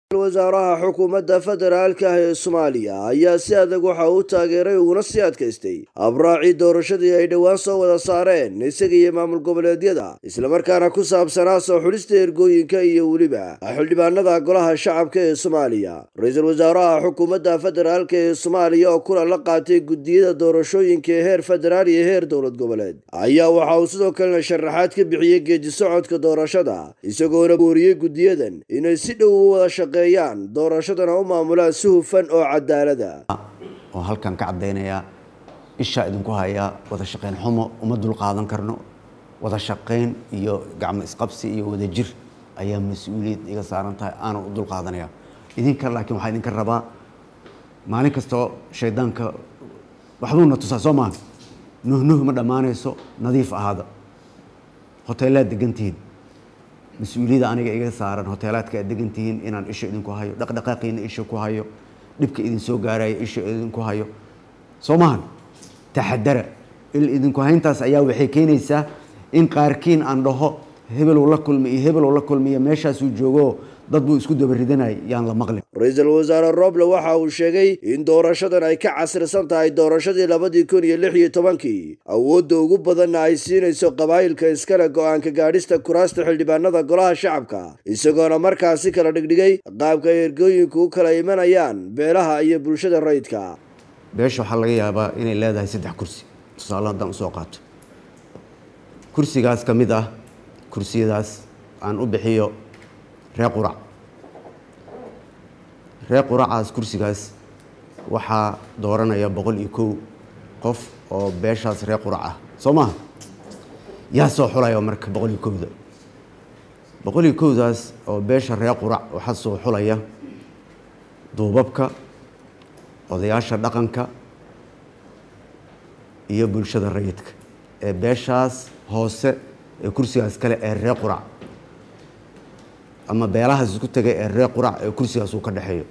wasaaraha xukuumadda federaalka ah ee soomaaliya ayaa si adag waxa uu taageeray uguna sii adkaystay abraacii doorashadii ay dhowaan soo wada saareen isaga iyo maamul goboleedyada islamarkaana ku saabsanaa soo xulista ergooyinka iyo weliba xildhibaanada golaha shacabka ee soomaaliya ra-iisul wasaaraha xukuumadda federaalka ee soomaaliya oo kulan la qaatay guddiyada doorashooyinka ee heer federaal iyo heer dowlad goboleed ayaa waxa uu sidoo kalena sharaxaad ka bixiyey geedi socodka doorashada isagoona booriyey guddiyadan inay si dhow u wada shaqe doorashadana u maamulaan si hufan oo cadaalada oo halkan ka caddaynayaa ishaa idinku hayaa wada shaqayn xumo uma dul qaadan karno wada shaqayn iyo gacmo isqabsi iyo wada jir ayaa mas-uuliyad iga saaran tahay aanan u dul qaadanaya idinka laakiin waxaa idinka rabaa maalin kastoo shaydaanka waxbuuna tusaa soo maaha nuhnuh ma dhammaanayso nadiif ahaada hoteelaad degantihiin mas-uuliyadda aniga iga saaran hoteelaadka aad degan tihiin inaan isha idinku hayo dhaqdhaqaaqiina isha ku hayo dhibka idin soo gaaraya isha idinku hayo soo maahan taxadara il idinku hayntaas ayaa waxay keenaysaa in qaarkiin aan dhaho hebelow la kulmi iyo hebelow la kulmiyo meeshaasuu joogo dad buu isku dabaridanay yaan la maqlin ra-iisul wasaare roble waxa uu sheegay in doorashadan ay ka casrisan tahay doorashadii labadii kun iyo lix iyo tobankii awoodda ugu badanna ay siinayso qabaa'ilka iskale go-aanka gaadhista kuraasta xildhibaanada golaha shacabka isagoona markaasi kala dhigdhigay qaabka ay ergooyinku u kala imanayaan beelaha iyo bulshada rayidka beesha waxaa laga yaabaa inay leedahay saddex kursi tusaale haddaan usoo qaato kursigaas ka mid ah kursiyadaas aan u bixiyo ree qurac ree quracaas kursigaas waxaa dooranaya boqol iyo kow qof oo beeshaas ree qurac ah soo maha yaa soo xulaya marka boqol iyo kowda boqol iyo kowdaas oo beesha ree qurac waxaa soo xulaya duubabka odayaasha dhaqanka iyo bulshada rayidka ee beeshaas hoose ee kursigaas kale ee ree qurac ama beelahaas isku tegay ee ree qurac ee kursigaas uu ka dhexeeyo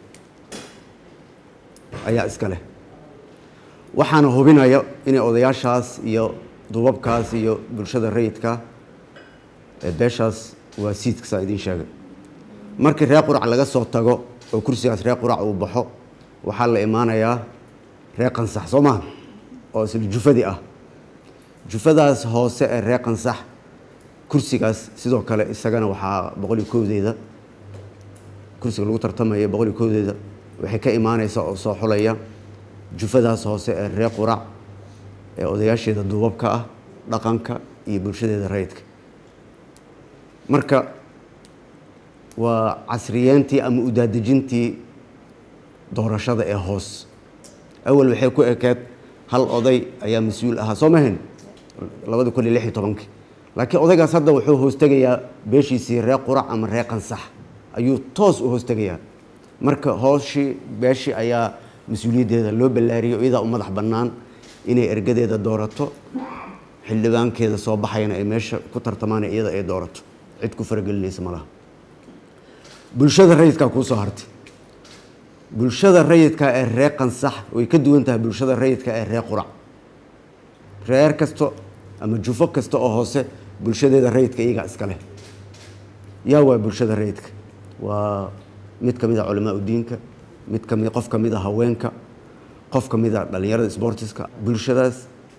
ayaa iska leh waxaana hubinaya inay odayaashaas iyo duubabkaas iyo bulshada rayidka ee beeshaas waa siidka saa idiin sheegay markii ree qurac laga soo tago oo kursigaas ree qurac uu baxo waxaa la imaanayaa ree qansax soo maha oo isla jufadii ah jufadaas hoose ee ree qansax kursigaas sidoo kale isagana waxaa boqol iyo kowdeeda kursiga lagu tartamaya boqol iyo kowdeeda waxay ka imaaneysaa oo soo xulaya jufadaas hoose ee ree qurac ee odayaasheeda duubabka ah dhaqanka iyo bulshadeeda rayidka marka waa casriyeentii ama udaadejintii doorashada ee hoos awal waxay ku ekeed hal oday ayaa mas-uul ahaa soo mahayn labadi kun iyo lix iyo tobankii laakiin odaygaas hadda wuxuu hoostegayaa beeshiisii ree qurac ama ree qansax ayuu toos u hoostegayaa marka hooshii beeshii ayaa mas-uuliyaddeeda loo ballaariyo iyadaa u madax bannaan inay ergadeeda doorato xildhibaankeeda soo baxayana ay meesha ku tartamaan iyada ay doorato cid ku faragelinaysa malaha bulshada rayidkaa kuu soo hartay bulshada rayidka ee ree qansax way ka duwan tahay bulshada rayidka ee ree qurac reer kasto ama jufo kasta oo hoose bulshadeeda rayidka iyagaa iska leh yaa waa bulshada rayidka waa mid ka mid a culamaa udiinka mid kami qof ka mid a haweenka qof ka mid a dhallinyarada sbortiska bulshadaas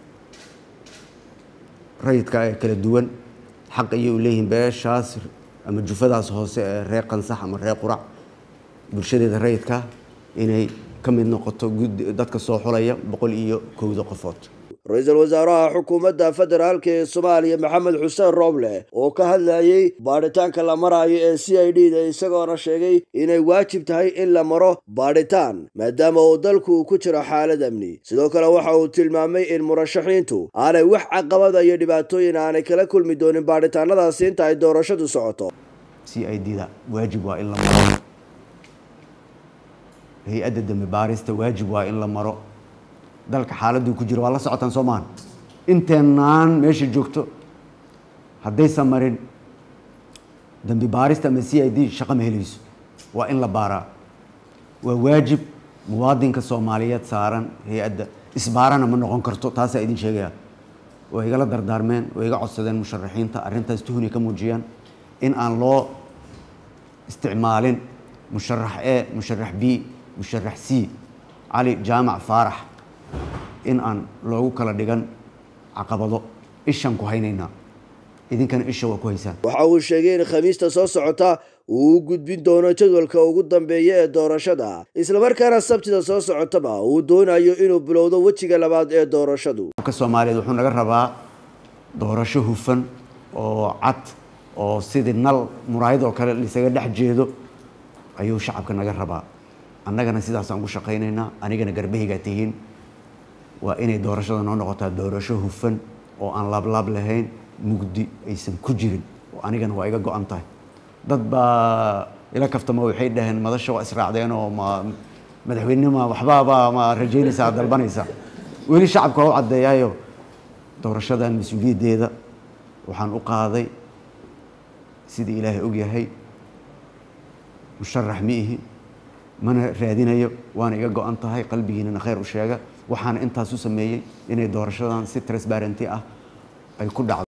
rayidka ee kala duwan xaq ayay u leeyihiin beeshaas ama jufadaas hoose ee ree qansax ama ree qurac bulshadeeda rayidka inay ka mid noqoto dadka soo xulaya boqol iyo kowda qofood ra-iisul wasaaraha xukuumadda federaalka ee soomaaliya maxamed xuseen rooble oo ka hadlayey baadhitaanka la maraayo ee c i d da isagoona sheegay inay waajib tahay in la maro baadhitaan maadaama uu dalku ku jiro xaalad amni sidoo kale waxa uu tilmaamay in murashaxiintu aanay wax caqabada iyo dhibaatooyin aanay kala kulmi doonin baadhitaanadaasi inta ay doorashadu socoto c i d da waajib waa in la maro hay-adda dambi baarista waajib waa in la maro dalka xaaladuu ku jiro waa la socotaan soo maahan inteenaan meesha joogto haddaysan marin dambi baarista ama c i d shaqo ma helayso waa in la baaraa waa waajib muwaadinka soomaaliyeed saaran hay-adda isbaarana ma noqon karto taasaa idin sheegaya way igala dardaarmeen way iga codsadeen musharaxiinta arrintaas tuhunay ka muujiyaan in aan loo isticmaalin musharax e musharax b musharax c cali jaamac faarax in aan loogu kala dhigan caqabado ishaan ku haynaynaa idinkana isha waa ku haysaan waxa uu sheegay in khamiista soo socota uu u gudbin doono jadwalka ugu dambeeya ee doorashada islamarkaana sabtida soo socotaba uu doonayo inuu bilowdo wejiga labaad ee doorashadu ka soomaaliyeed wuxuu naga rabaa doorasho hufan oo cad oo sidii nal muraayad oo kale lisaga dhex jeedo ayuu shacabka naga rabaa annagana sidaasaan ku shaqaynaynaa anigana garbahaygaa tihiin waa inay doorashada noo noqotaa doorasho hufan oo aan laablaab lahayn mugdi aysan ku jirin oo anigana waa iga go-an tahay dad baa ila kaftama waxay dhaheen madasha waa israacdeen oo ma madaxweynenima waxbaabaa ma rajaynaysaa dalbanaysa weli shacabka waa u caddeeyaayo doorashadan mas-uuliyaddeeda waxaan u qaaday sidii ilaahay og yahay musharax ma ihi mana raadinayo waana iga go-an tahay qalbigiinana khayr u sheega waxaana intaas u sameeyey inay doorashadan si transparenty ah ay ku dhacdo